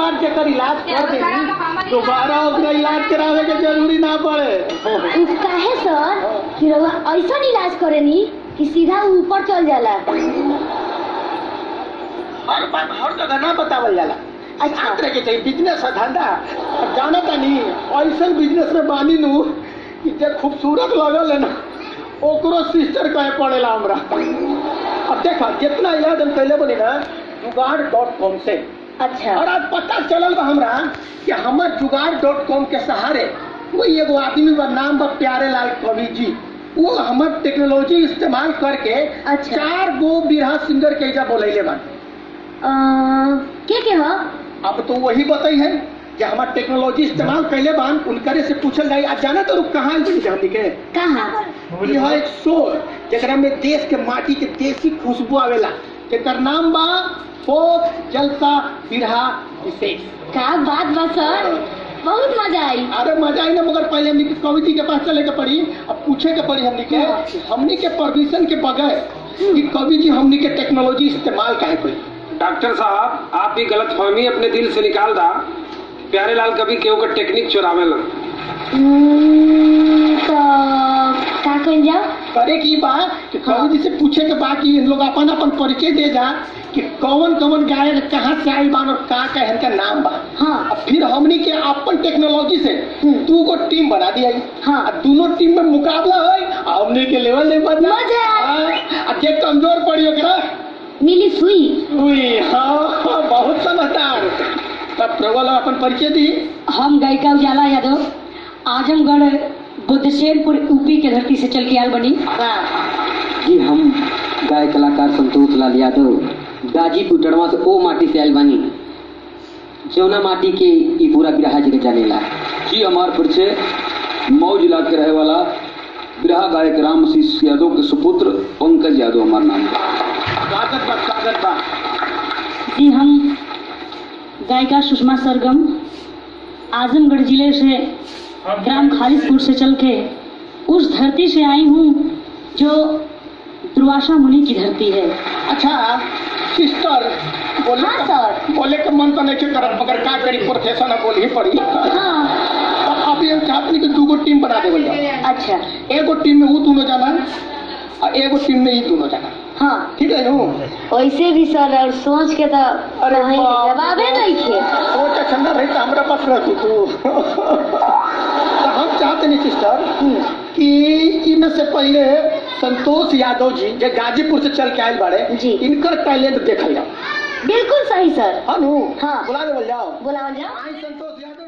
बार जेकर इलाज कर देनी दोबारा ओकरा इलाज करावे के जरूरी ना पड़े उ काहे सर कि रउआ ऐसा इलाज करेनी कि सीधा ऊपर चल जाला हर बात हर जगह ना बतावल जाला अच्छा। अच्छा तरह के चाहिए बिजनेस है धंधा अब जाना तानी ऐसा बिजनेस में बानी नू कि जे खूबसूरत लगल है ना ओकरो सिस्टर कहे पड़ेला हमरा अब देखा जितना इलाज हम कैले बोली ना जुगाड़ डॉट कॉम से अच्छा और आज पता चलल बा हमरा कि हमर जुगाड़ डॉट कॉम के सहारे वही एगो आदमी बा नाम बा प्यारे लाल कवि जी वो हमर टेक्नोलॉजी इस्तेमाल करके अच्छा। चार गो बिरहा सिंगर के एजा बोलैले बा अ, के के ह अब तो वही बताई है कि हमार टेक्नोलॉजी इस्तेमाल कैले बान उनकरे से पूछल जाई आज जाना तो कहाँ आइल बनी हमनी के कहाँ यह एक शोर जकरा में देश के माटी के देसी खुशबू आवेला जेकर नाम बा फोक जलसा बिरहा विशेष का बात बा सर बहुत मजा आई अरे मजा आई ना मगर पहले हमनी के कवि जी के पास चले के पड़ी अब पूछे के पड़ी हमनी के कि हमनी के परमिशन के बगैर कि कवि जी हमनी के टेक्नोलॉजी इस्तेमाल काहे करी डॉक्टर साहब आप भी गलत फहमी अपने दिल से निकाल दा प्यारे लाल कभी केहू का टेक्निक चुरावेला हम्म, तो का कइल जाओ करे की बा कि कवि जी से पूछे के बा कि इन लोग अपन अपन परिचय दे जा कि कौन कौन गायक कहाँ से आइल बान और का का इनका नाम बा हाँ अब फिर हमनी के अपन टेक्नोलॉजी से हम्म। दू गो टीम बना दिया हाँ। और दोनों टीम में मुकाबला है आ हमनी के लेवल नहीं बदला मजा। हाँ, आ जे कमजोर पड़ी ओकरा मिली सुई उई, हाँ हाँ, बहुत समझदार तब प्रबल अपन परिचय दी हम गायिका उजाला यादव आजमगढ़ बुद्धशेरपुर यूपी के धरती से चल के आल बनी जी हम गाय कलाकार संतोष लाल यादव गाजीपुर टड़वा से ओ माटी से आयल बानी जौना माटी के ई पूरा बिरहा जी के जानेला जी हमार परिचय मऊ जिला के रहे वाला बिरहा गायक राम आशीष यादव के सुपुत्र पंकज यादव हमार नाम बा स्वागत बा स्वागत बा जी हम गायिका सुषमा सरगम आजमगढ़ जिले से ग्राम खालिदपुर से चल के उस धरती से आई हूँ जो दुर्वासा मुनि की धरती है अच्छा सिस्टर बोले हाँ, का- सर। बोले के मन तो नहीं के करत मगर का करी प्रोफेशन है बोल ही पड़ी हाँ अब अभी हम चाहते कि दू गो टीम बना देवल जाओ अच्छा एगो टीम में वो दोनों जाना और एगो टीम में ये दोनों जाना हाँ ठीक है नू वैसे भी सर और सोच के तो अरे कहीं बाप रे जवाबे बाप। नहीं थे वो तो ठंडा रही तो हमारा पास रहती तू तो हम चाहते नहीं सिस्टर कि इनमें से पहले संतोष यादव जी जो गाजीपुर से चल के आए बाड़े जी। इनकर टैलेंट देखल जाओ बिल्कुल सही सर हाँ नू हाँ। बुला देवल जाओ बुलाओ जाओ आई संतोष यादव